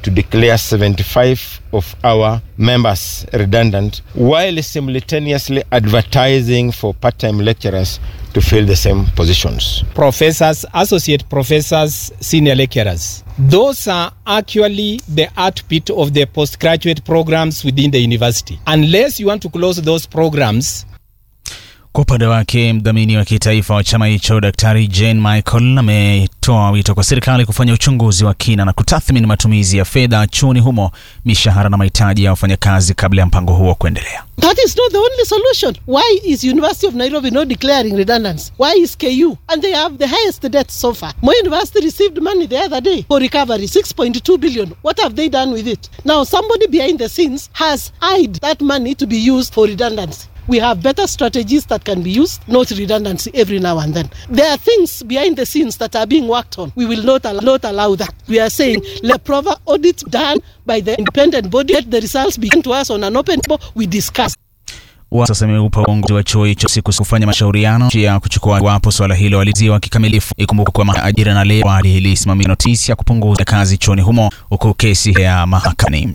to declare 75 of our members redundant while simultaneously advertising for part time lecturers to fill the same positions. professors, associate professors, senior lecturers. Those are actually the heartbeat of the postgraduate programs within the university. Unless you want to close those programs, Kwa upande wake mdhamini wa kitaifa wa chama hicho Daktari Jane Michael ametoa wito kwa serikali kufanya uchunguzi wa kina na kutathmini matumizi ya fedha chuoni humo, mishahara na mahitaji ya wafanyakazi kabla ya mpango huo kuendelea. That is not the only solution. Why is University of Nairobi not declaring redundancy? Why is KU? And they have the highest debt so far. Moi University received money the other day for recovery, 6.2 billion. What have they done with it? Now somebody behind the scenes has eyed that money to be used for redundancy. We have better strategies that can be used, not redundancy every now and then. There are things behind the scenes that are being worked on. We will not, al- not allow that. We are saying let proper audit done by the independent body. Let the results be given to us on an open table. We discuss. Wa- Sasa imeupa uongozi wa chuo hicho siku kufanya mashauriano ya kuchukua iwapo swala hilo waliziwa kikamilifu. Ikumbuka kwamba ajira na leo ilisimamia notisi ya kupunguza kazi chuoni humo huku kesi ya mahakamani.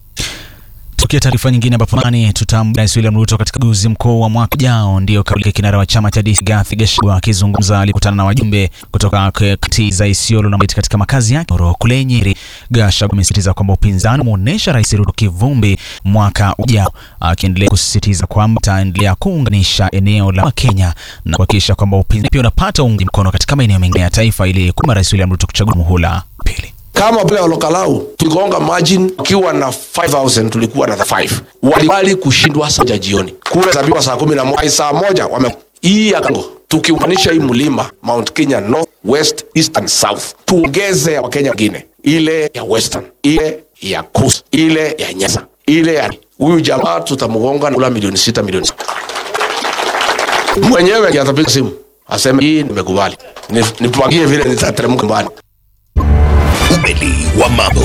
Tukia taarifa nyingine ambapo mani tutambua Rais William Ruto katika uchaguzi mkuu wa mwaka ujao, ndio kauli ya kinara wa chama cha DC Rigathi Gachagua akizungumza alikutana na wajumbe kutoka kati za Isiolo na Mbiti katika makazi yake Oro kule Nyeri. Gachagua amesisitiza kwamba upinzani umeonyesha Rais Ruto kivumbi mwaka ujao, akiendelea kusisitiza kwamba ataendelea kuunganisha eneo la Kenya na kuhakikisha kwamba upinzani pia unapata uungi mkono katika maeneo mengine ya taifa ili kumba Rais William Ruto kuchagua muhula pili. kama pale Olokalau tuligonga margin ukiwa na 5000 tulikuwa na 5 walikubali kushindwa saa moja jioni, kura zabiwa saa kumi na moja saa moja wame hii ya Kango tukiunganisha hii mlima Mount Kenya North, West, East and South, tuongeze ya Wakenya wengine, ile ya Western, ile ya Coast, ile ya Nyasa, ile ya huyu jamaa tutamgonga na kula milioni sita milioni sita. Mwenyewe atapiga simu aseme hii nimekubali, Ni- nipangie vile nitateremka mbali. Ukweli wa mambo.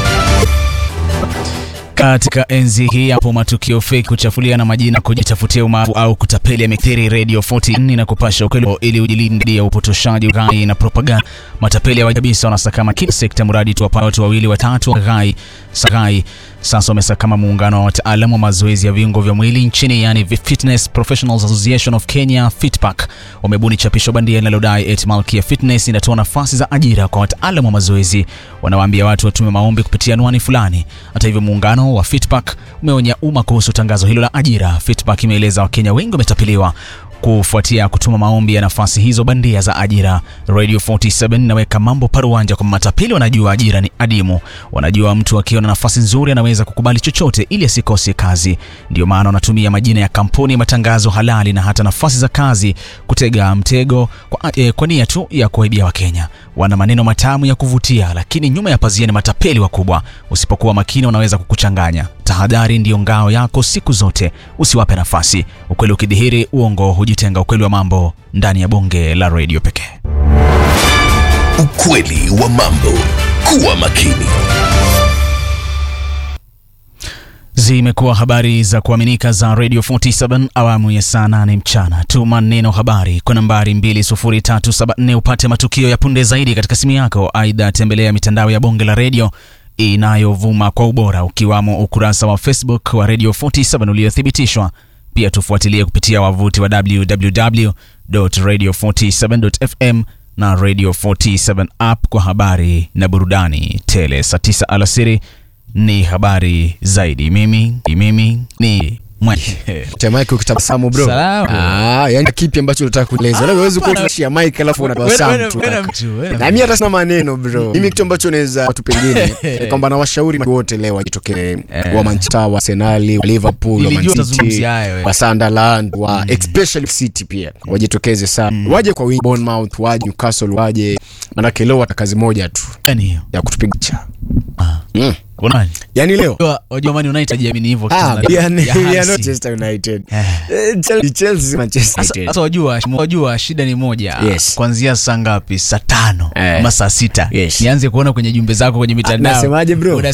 Katika enzi hii hapo matukio feki kuchafulia na majina kujitafutia umaarufu au kutapeli yamekithiri Radio 40 na kupasha ukweli ili ujilinde dhidi ya upotoshaji, ghai na propaganda. Matapeli hawa kabisa wanasakama kila sekta, mradi tu wapate watu wawili watatu wa ghai sagai. Sasa wamesakama muungano wa wataalamu wa mazoezi ya viungo vya mwili nchini, yani Fitness Professionals Association of Kenya Fitpac, wamebuni chapisho bandia linalodai eti Malkia Fitness inatoa nafasi za ajira kwa wataalamu wa mazoezi. Wanawaambia watu watume maombi kupitia anwani fulani. Hata hivyo, muungano wa Fitpac umeonya umma kuhusu tangazo hilo la ajira. Fitpac imeeleza Wakenya wengi wametapeliwa kufuatia kutuma maombi ya nafasi hizo bandia za ajira. Radio 47 inaweka mambo paruanja kwamba matapeli wanajua ajira ni adimu, wanajua mtu akiwa na nafasi nzuri anaweza kukubali chochote ili asikose kazi. Ndio maana wanatumia majina ya kampuni, matangazo halali na hata nafasi za kazi kutega mtego kwa, eh, kwa nia tu ya kuwaibia Wakenya. Wana maneno matamu ya kuvutia, lakini nyuma ya pazia ni matapeli wakubwa. Usipokuwa makini, wanaweza kukuchanganya. Tahadhari ndiyo ngao yako siku zote, usiwape nafasi. Ukweli ukidhihiri, uongo hujitenga. Ukweli wa mambo ndani ya bonge la redio pekee. Ukweli wa mambo. Kuwa makini. Zimekuwa habari za kuaminika za Radio 47 awamu ya saa 8 mchana. Tuma neno habari kwa nambari 20374 upate matukio ya punde zaidi katika simu yako. Aidha, tembelea mitandao ya bonge la redio inayovuma kwa ubora ukiwamo ukurasa wa Facebook wa Radio 47 uliothibitishwa. Pia tufuatilie kupitia wavuti wa www.radio47.fm na Radio 47 app kwa habari na burudani tele. Saa 9 alasiri ni habari zaidi. Mimi mimi ni mwe Mike ukitabasamu bro. Salamu. Ah, yani kipi ambacho unataka kueleza? Wewe huwezi kuwa tunashia mic alafu unatabasamu tu. Na mimi hata sina maneno bro. Mimi kitu ambacho naweza watu pengine ni kwamba nawashauri wote leo wajitokee wa Manchester, wa Arsenal, wa Liverpool, wa Man Nilijua City, utazungumzia hayo, eh. wa Sunderland, wa especially City pia. Wajitokeze sana. Waje kwa wingi Bournemouth, waje Newcastle, waje manake leo wana kazi moja tu Gani hiyo? ya kutupiga cha. Ah. Mm. Unani? Yaani leo Wajua- Wajua Man United hajiamini hivyo Ah, wakicheza na- yani, ya ya Hansi. Manchester United. Eh. Eh, Chelsea, Chelsea, Manchester Sasa United. sasa wajua, wajua shida ni moja. Yes. Kuanzia saa ngapi? Saa tano Eh. ama saa sita. Yes. Nianze kuona kwenye jumbe zako kwenye mitandao. Nasemaje bro? Una